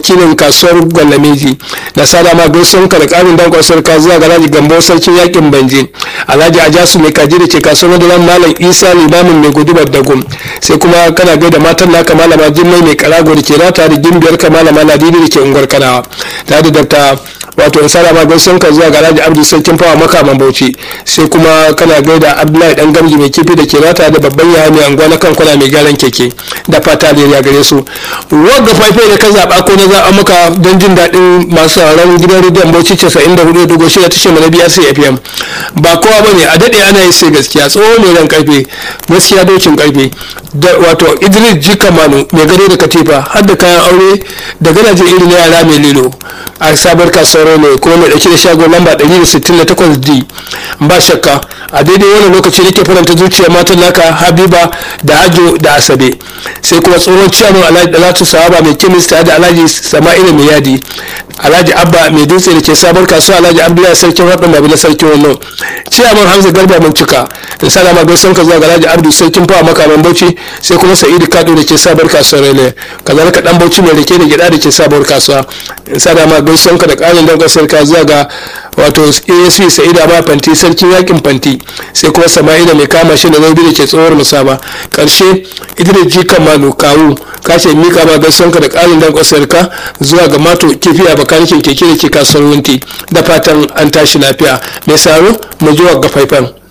wakilin kasuwar gwalameji da sada ma gaisuwan ka da karin dankon sarka zuwa ga alhaji gambo sarkin yakin banje alhaji ajasu mai kaji da ke kasuwar madalan malam isa limamin mai gudubar dagum sai kuma kana gaida matan naka malama jimmai mai karago da ke rata da gimbiyar ka malama ladidi da ke unguwar kanawa ta da dr wato in sada ma gaisuwan ka zuwa ga alhaji abdu sarkin fawa makaman bauchi sai kuma kana gaida abdullahi dan gamji mai kifi da ke rata da babban yaya mai anguwa na kankuna mai gyaran keke da fata da ya gare su wagga faifai da ka zaɓa ko na zaɓa maka don jin daɗin masu sauraron gidan rediyon bauchi casa'in da hudu dogo shida tashar mana biyar sai fm ba kowa ba ne a daɗe ana yi sai gaskiya tsoho mai ran karfe gaskiya dokin karfe da wato idris jika manu mai gado da katifa har da kayan aure da gadaje irin na yara mai lilo a sabar kasuwar ne kuma mai ɗauke da shagon lamba 168 d ba shakka a daidai wannan lokaci nake faranta zuciya matan naka habiba da hajo da asabe sai kuma tsohon ciyaman alhaji dalatu sahaba mai kimista da alhaji sama'ila mai yadi alhaji abba mai dutse da ke sabar kasuwa alhaji abdullahi sarkin haɗin babu na sarkin wannan ciyaman hamza garba mun cika in sa ma gaisan ka zuwa ga alhaji abdu sarkin fawa makaman bauchi sai kuma sa'idu kado da ke sabar kasuwa rele kazalika dan bauchi mai rake da gida da ke sabar kasuwa in sa ma gaisan ka da ƙarin dangar sarka zuwa ga wato asp sa'ida ma fanti sarkin yakin fanti sai kuma sama'ila mai kama shi da zaubi da ke tsohuwar musaba karshe idris jikan malu kawu kashe mika ma gaisuwanka da ƙarin dan ka zuwa ga mato kifi a bakanikin keke da ke kasuwar wunti da fatan an tashi lafiya mai saro mu ji wa ga faifan